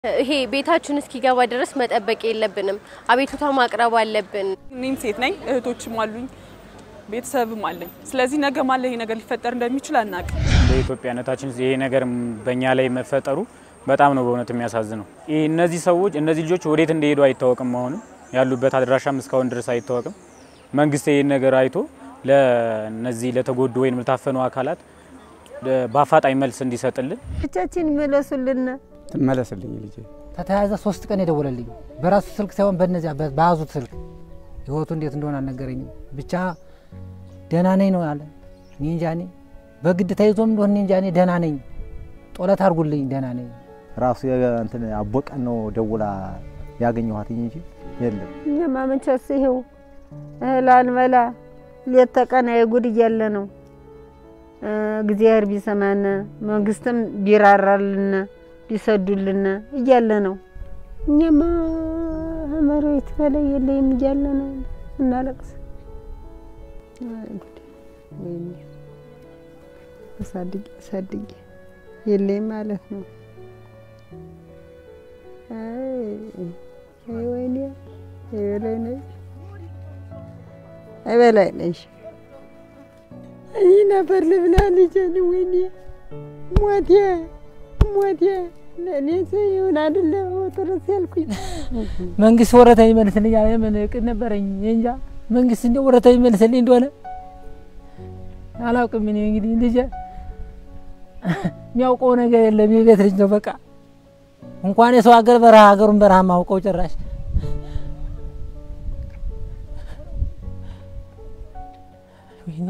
ይሄ ቤታችን እስኪገባ ድረስ መጠበቅ የለብንም። አቤቱታ ማቅረብ አለብን። እኔም ሴት ነኝ፣ እህቶችም አሉኝ፣ ቤተሰብም አለኝ። ስለዚህ ነገ ማለ ይሄ ነገር ሊፈጠር እንደሚችል አናውቅም። በኢትዮጵያነታችን ይሄ ነገር በእኛ ላይ መፈጠሩ በጣም ነው በእውነት የሚያሳዝነው። ይህ እነዚህ ሰዎች እነዚህ ልጆች ወዴት እንደሄዱ አይታወቅም። አሁንም ያሉበት አድራሻም እስካሁን ድረስ አይታወቅም። መንግስት ይህን ነገር አይቶ ለነዚህ ለተጎዱ ወይም ለታፈኑ አካላት በአፋጣኝ መልስ እንዲሰጥልን ብቻችን ይመለሱልን። ትመለስልኝ ልጄ። ከተያዘ ሶስት ቀን የደወለልኝ በራሱ ስልክ ሳይሆን በነዚያ በያዙት ስልክ ህይወቱ እንዴት እንደሆነ አልነገረኝም። ብቻ ደህና ነኝ ነው ያለ። እኔ እንጃ እኔ በግድ ተይዞም እንደሆነ እኔ እንጃ እኔ ደህና ነኝ፣ ጦለት አድርጉልኝ፣ ደህና ነኝ። ራሱ እንትን አቦቀን ነው ደውላ ያገኘኋትኝ እንጂ የለም። እኛማ መቼስ ይኸው እህል አንበላ ሌት ተቀን የጉድ እያለ ነው። እግዚአብሔር ቢሰማን መንግስትም ቢራራልን ቢሰዱልን እያለ ነው። እኛማ መሬት በላይ የለይም እያለ ነው እናለቅስ። አሳድጌ አሳድጌ የለይም ማለት ነው። አይ ወይኔ በላይ ነሽ በላይ ነሽ ይህ ነበር ልብላ ልጄን ወይኔ ሞቴ ሞቴ ለእኔ ይሁን አይደለ ጥርስ ያልኩኝ መንግስት ወረታ ይመልስልኝ ያለ ምን እቅድ ነበረኝ እንጃ። መንግስት እንደ ወረታ ይመልስልኝ እንደሆነ አላውቅም። እኔ እንግዲህ ልጄ የሚያውቀው ነገር የለም። የቤት ልጅ ነው በቃ እንኳን የሰው ሀገር በረሃ ሀገሩን በረሃ ማውቀው ጭራሽ ወይኔ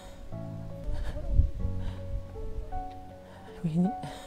ወይኔ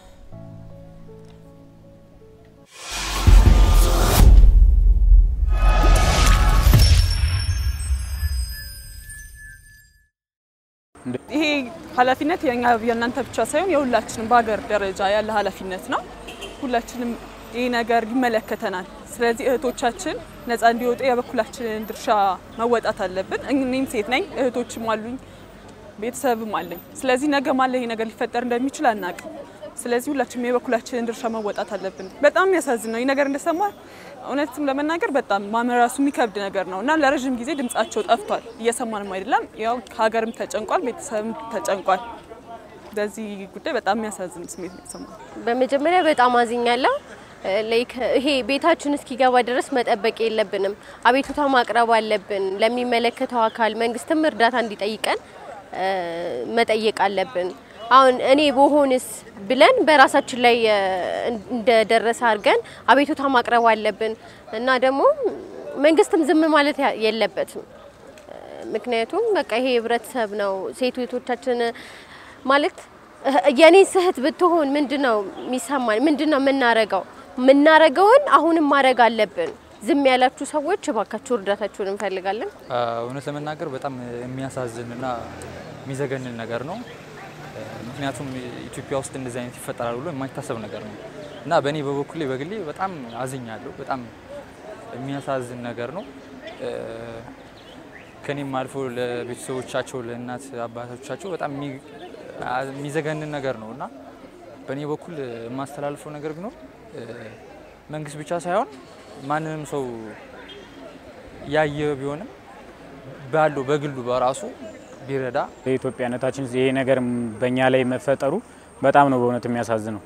ይሄ ኃላፊነት የኛ የእናንተ ብቻ ሳይሆን የሁላችንም በሀገር ደረጃ ያለ ኃላፊነት ነው። ሁላችንም ይህ ነገር ይመለከተናል። ስለዚህ እህቶቻችን ነፃ እንዲወጡ የበኩላችንን ድርሻ መወጣት አለብን። እኔም ሴት ነኝ፣ እህቶችም አሉኝ፣ ቤተሰብም አለኝ። ስለዚህ ነገ ማለ ይሄ ነገር ሊፈጠር እንደሚችል አናውቅም። ስለዚህ ሁላችንም የበኩላችንን ድርሻ መወጣት አለብን። በጣም የሚያሳዝን ነው ይህ ነገር እንደሰማ እውነትም ለመናገር በጣም ማመን ራሱ የሚከብድ ነገር ነው እና ለረዥም ጊዜ ድምጻቸው ጠፍቷል። እየሰማንም አይደለም። ያው ሀገርም ተጨንቋል፣ ቤተሰብም ተጨንቋል። በዚህ ጉዳይ በጣም የሚያሳዝን ስሜት ነው የተሰማው። በመጀመሪያ በጣም አዝኛለሁ። ላይክ ይሄ ቤታችን እስኪገባ ድረስ መጠበቅ የለብንም። አቤቱታ ማቅረብ አለብን ለሚመለከተው አካል። መንግስትም እርዳታ እንዲጠይቀን መጠየቅ አለብን። አሁን እኔ በሆንስ ብለን በራሳችን ላይ እንደደረሰ አድርገን አቤቱታ ማቅረብ አለብን እና ደግሞ መንግስትም ዝም ማለት የለበትም። ምክንያቱም በቃ ይሄ ህብረተሰብ ነው። ሴት እህቶቻችን ማለት የኔ ስህት ብትሆን ምንድነው የሚሰማን? ምንድነው የምናረገው? የምናረገውን አሁንም ማድረግ አለብን። ዝም ያላችሁ ሰዎች እባካችሁ እርዳታችሁን እንፈልጋለን። እውነት ለመናገር በጣም የሚያሳዝንና የሚዘገንን ነገር ነው። ምክንያቱም ኢትዮጵያ ውስጥ እንደዚህ አይነት ይፈጠራል ብሎ የማይታሰብ ነገር ነው እና በእኔ በበኩሌ በግሌ በጣም አዝኛለሁ። በጣም የሚያሳዝን ነገር ነው። ከኔም አልፎ ለቤተሰቦቻቸው ለእናት አባቶቻቸው በጣም የሚዘገንን ነገር ነው እና በእኔ በኩል የማስተላልፈው ነገር ቢኖር መንግስት ብቻ ሳይሆን ማንንም ሰው ያየ ቢሆንም ባለው በግሉ በራሱ ቢረዳ በኢትዮጵያነታችን ይሄ ነገር በእኛ ላይ መፈጠሩ በጣም ነው በእውነት የሚያሳዝነው።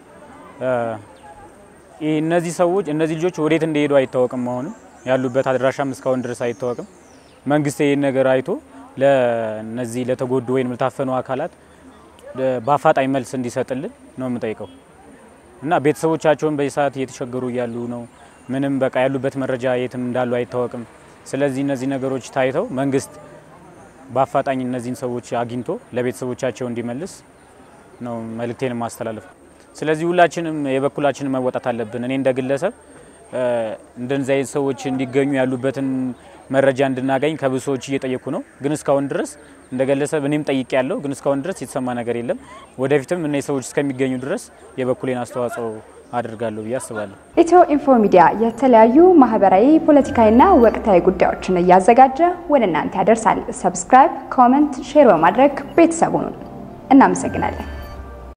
ይህ እነዚህ ሰዎች እነዚህ ልጆች ወዴት እንደሄዱ አይታወቅም። አሁንም ያሉበት አድራሻም እስካሁን ድረስ አይታወቅም። መንግስት ይህን ነገር አይቶ ለነዚህ ለተጎዱ ወይም ለታፈኑ አካላት በአፋጣኝ መልስ እንዲሰጥልን ነው የምጠይቀው እና ቤተሰቦቻቸውን በዚህ ሰዓት እየተቸገሩ እያሉ ነው። ምንም በቃ ያሉበት መረጃ የትም እንዳሉ አይታወቅም። ስለዚህ እነዚህ ነገሮች ታይተው መንግስት በአፋጣኝ እነዚህን ሰዎች አግኝቶ ለቤተሰቦቻቸው እንዲመልስ ነው መልእክቴን ማስተላለፍ። ስለዚህ ሁላችንም የበኩላችንን መወጣት አለብን። እኔ እንደ ግለሰብ እንደዚህ አይነት ሰዎች እንዲገኙ ያሉበትን መረጃ እንድናገኝ ከብዙ ሰዎች እየጠየኩ ነው። ግን እስካሁን ድረስ እንደ ግለሰብ እኔም ጠይቄ ያለው ግን እስካሁን ድረስ የተሰማ ነገር የለም። ወደፊትም እነዚህ ሰዎች እስከሚገኙ ድረስ የበኩሌን አስተዋጽኦ አድርጋለሁ ብዬ አስባለሁ። ኢትዮ ኢንፎ ሚዲያ የተለያዩ ማህበራዊ፣ ፖለቲካዊና ወቅታዊ ጉዳዮችን እያዘጋጀ ወደ እናንተ ያደርሳል። ሰብስክራይብ፣ ኮመንት፣ ሼር በማድረግ ቤተሰቡን እናመሰግናለን።